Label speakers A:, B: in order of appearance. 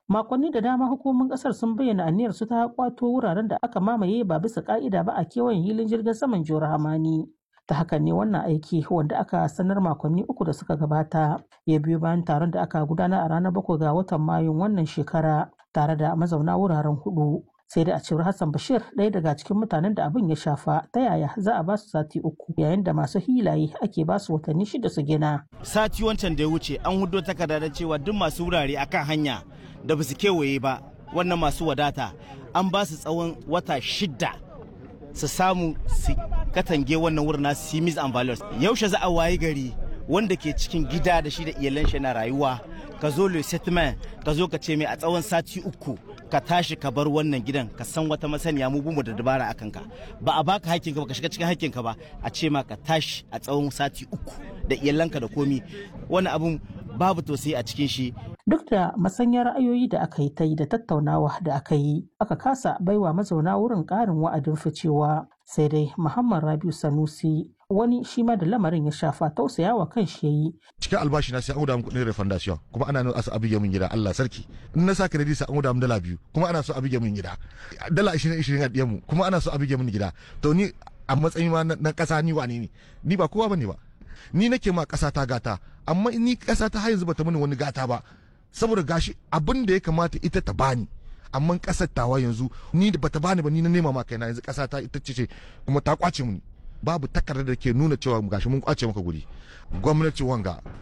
A: makonni da dama hukumomin kasar sun bayyana aniyar su ta kwato wuraren da aka mamaye ba bisa ka'ida ba a kewayen hilin jirgin saman jihar hamani ta hakan ne wannan aiki wanda aka sanar makonni uku da suka gabata ya biyo bayan taron da aka gudanar a ranar bakwai ga watan mayun wannan shekara tare da mazauna wuraren hudu sai da a cewar hassan bashir ɗaya daga cikin mutanen da abin ya shafa ta yaya za a ba su sati uku yayin da masu hilaye ake ba su watanni shida su gina
B: sati wancan da ya wuce an hudo takarda da cewa duk masu wurare akan hanya da ba su kewaye ba wannan masu wadata an ba su tsawon wata shida su samu su katange wannan wurin nasu simis and values yaushe za a wayi gari wanda ke cikin gida da shi da iyalan shi na rayuwa ka zo le settlement ka zo ka ce mai a tsawon sati uku ka tashi ka bar wannan gidan ka san wata masaniya mu bumu da dabara akan ka ba a baka hakkinka ba ka shiga cikin hakkinka ba a ce ma ka tashi a tsawon sati uku da iyalanka da komi wani abun babu tausayi a cikin shi
A: duk da masanyar ra'ayoyi da aka yi ta yi da tattaunawa da aka yi aka kasa baiwa mazauna wurin ƙarin wa'adin ficewa sai dai muhammad rabiu sanusi wani shi ma da lamarin ya shafa tausayawa kan shi yayi
C: cikin albashi na sai an guda min kuɗin refundation kuma ana nuna asa abige min gida Allah sarki in na sa credit sai an guda min dala biyu kuma ana so abige min gida dala 20 20 a diyan mu kuma ana so abige min gida to ni a matsayin ma na kasa ni wane ne ni ba kowa bane ba ni nake ma kasa ta gata amma ni kasa ta har yanzu bata mini wani gata ba saboda gashi abin da ya kamata ita ta bani amma kasar tawa yanzu ni da bata bani ba ni na nema ma kaina yanzu kasa ta ita ce kuma ta kwace mu babu takardar da ke nuna cewa gashi mun kwace maka guri gwamnati wanga